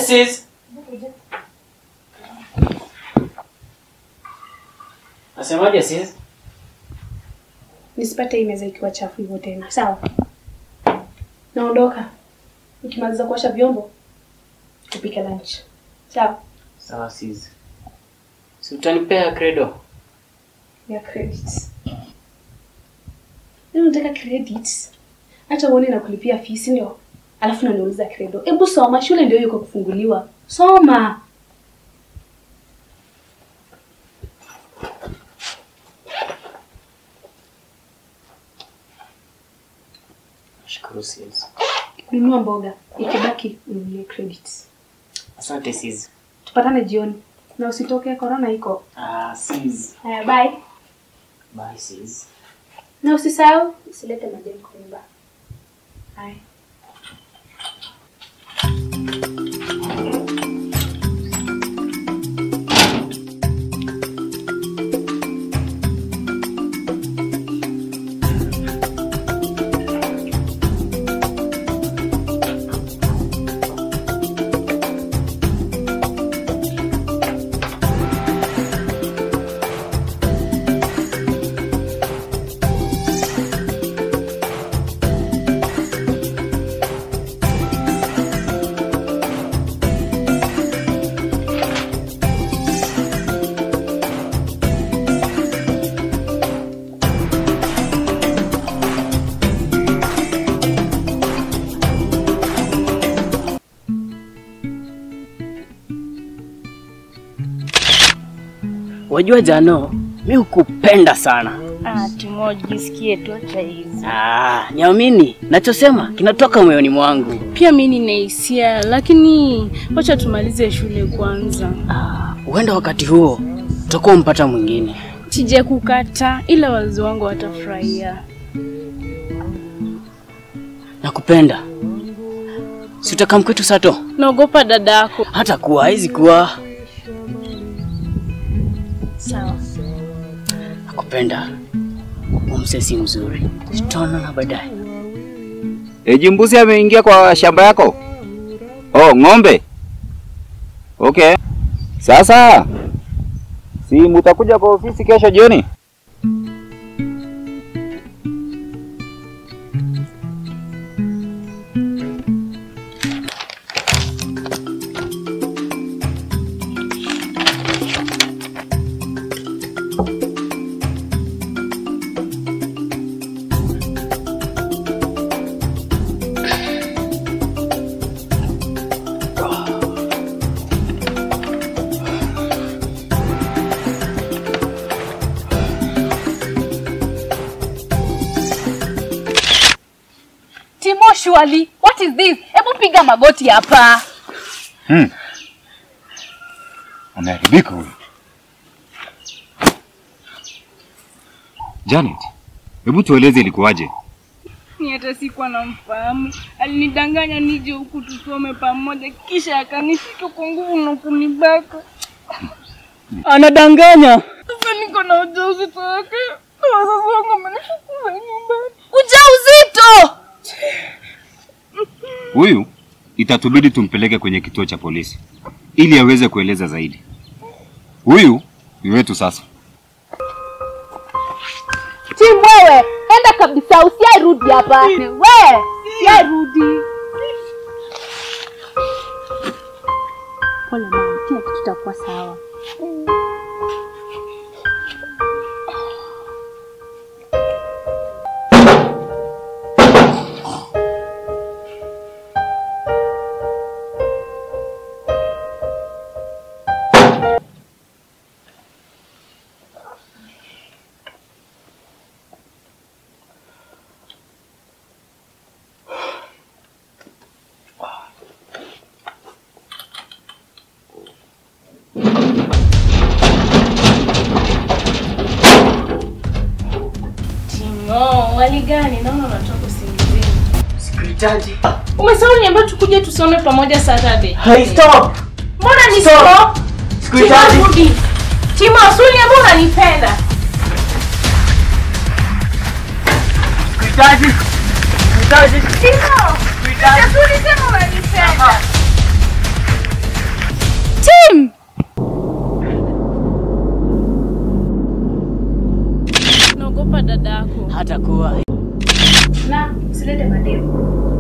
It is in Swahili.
sis. Nasemaje sis? Nisipate hii meza ikiwa chafu hivyo tena. Sawa? Naondoka. Ukimaliza kuosha vyombo, tupike lunch. Sawa? Sawa sis. Si utanipea credo? Ya credits. Leo nataka credits. Hata uone na kulipia fees ndio. Alafu unaniuliza credo. Hebu soma, shule ndio yuko kufunguliwa. Soma. Shukuru sis. Nunua mboga. Ikibaki ununulie credits. Asante sis. Tupatane jioni. Na usitoke corona iko. Ah, sis. Haya, bye. Bye sis. Na usisahau usilete majani kwa nyumba. Haya. Wajua Jano, mi hukupenda sana. Ah, Timo, jisikie tu hata hizi. Ah, niamini, nachosema kinatoka moyoni mwangu. Pia mi nina hisia, lakini wacha tumalize shule kwanza. Ah, huenda wakati huo utakuwa mpata mwingine. Sije kukata, ila wazazi wangu watafurahia. Nakupenda. Si utakaa mkwetu Sato? Naogopa dadako. Hata kuwa haizi kuwa. Sawa. Nakupenda. Umsesi mzuri. Tutaonana baadaye. Eji mbuzi ameingia kwa shamba yako? Oh, ng'ombe. Okay. Sasa si mutakuja kwa ofisi kesho jioni? Timo, surely, what is this? Hebu piga magoti hapa. Hmm. Ameharibika huyu. Janet, hebu tueleze ilikuwaje? Ni hata sikuwa namfahamu. Alinidanganya nije huku tusome pamoja, kisha akanishika kwa nguvu na kunibaka. Anadanganya. Sasa niko na ujauzito wake na wazazi wangu wamenifukuza nyumbani. Ujauzito! Huyu itatubidi tumpeleke kwenye kituo cha polisi ili aweze kueleza zaidi. Huyu ni wetu sasa. Tim, wewe enda kabisa, usiarudi hapa. We, usiarudi. Pole mama, kila kitu kitakuwa sawa. Timo, wali gani? Naona unatoka usingizini. Sikuhitaji. Umesahau niambia tukuje tusome pamoja Saturday. Hey, stop. Mbona ni Stop. stop? Sikuhitaji. Timo, rudi. Timo, asuli ambao unanipenda. Sikuhitaji. Sikuhitaji. Timo, asuli sema unanipenda. hata kuwa Na usilete mademu.